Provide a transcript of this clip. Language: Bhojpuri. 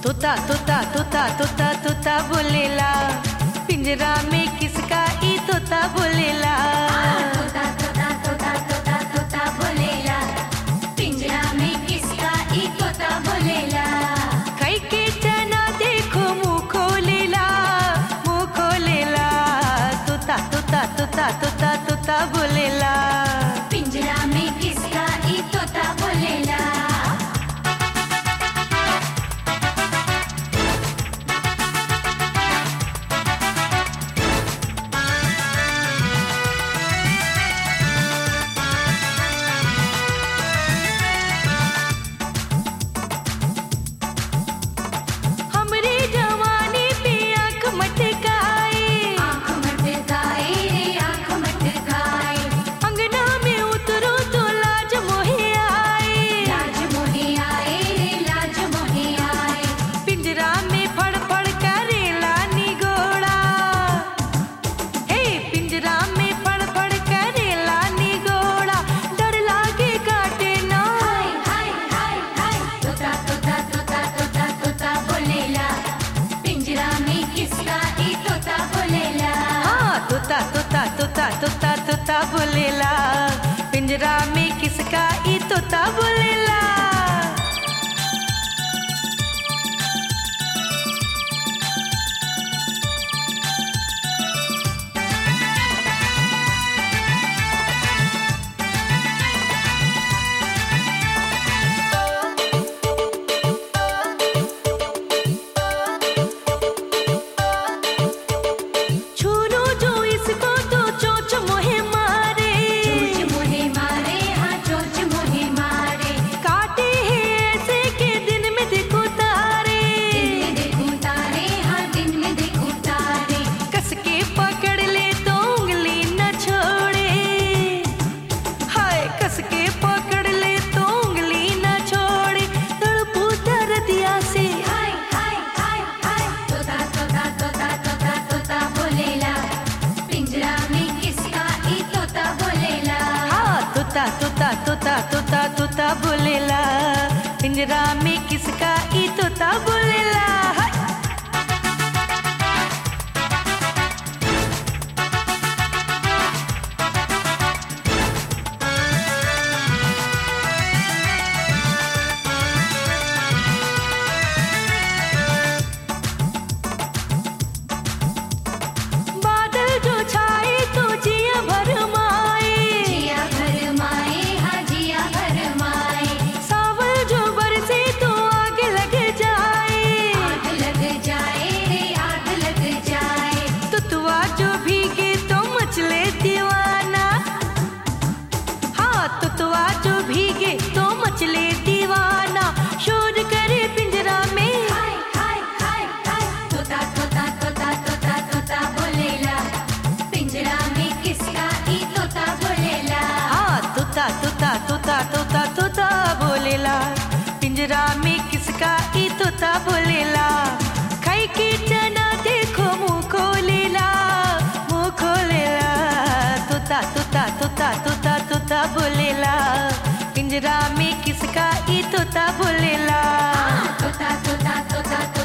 तोता तोता तोता तोता तोता बोलेला पिंजरा में किसका ई तोता बोलेला तोता तोता तोता तोता तोता बोलेला पिंजरा में किसका ई तोता बोलेला कई के चना देखो मुंह खोलेला मुंह खोलेला तोता तोता तोता तोता तोता बोलेला पिंजरा में किसका ई तोता बोलेला हमरे जवानी पे आंख मटकाए आँख मटकाए रे आँख मटकाए अंगना में उतरो तो लाज मोहे आए लाज मोहे आए रे लाज मोहे आए पिंजरा में फड़ फड़ करेला निगोड़ा हे पिंजरा में फड़ फड़ करेला निगोड़ा डर लागे काटे ना हाय हाय हाय हाय तोता तोता तोता तोता तोता बोलेला पिंजरा में किसका ई तोता बोलेला हाँ तोता तोता तोता तोता तोता बोलेला पिंजरा में किसका ई तोता बोलेला छूनू जो इसको तो चोच मोहे मारे चोच मोहे मारे हाँ चोच मोहे मारे काटे है ऐसे के दिन में देखो तारे दिन में देखूं तारे हाँ दिन में देखूं तारे कस के पकड़ ले तो उंगली न छोड़े हाय कस के पकड़ ले तो उंगली न छोड़े तड़पू दर्दिया से हाय हाय हाय हाय तोता तोता तोता तोता तोता बोलेला पिंजरा में किसका ई तोता बोलेला हाँ तोता तोता तोता तोता तोता बोलेला पिंजरा में किसका ई तोता बोलेला हाय। बादल जो छाए तो जिया भर माए जिया भर माए हाँ जिया भर माए सावल जो बरसे तो आग लग जाए आग लग जाए रे आग लग जाए तुतवा जो भीगे तो मचले दीवाना हाँ तुतवा जो भीगे तो मचले दीवाना शोर करे पिंजरा में हाय हाय हाय हाय तोता तोता तोता तोता तोता बोलेला पिंजरा में किसका ई तोता बोलेला हाँ तोता तोता तोता तोता तोता बोलेला पिंजरा में किसका ई तोता बोलेला खाई के चना देखो मुंह खोलेला मुंह खोलेला तोता तोता तोता तोता तोता बोलेला पिंजरा में किसका ई तोता बोलेला तोता तोता तोता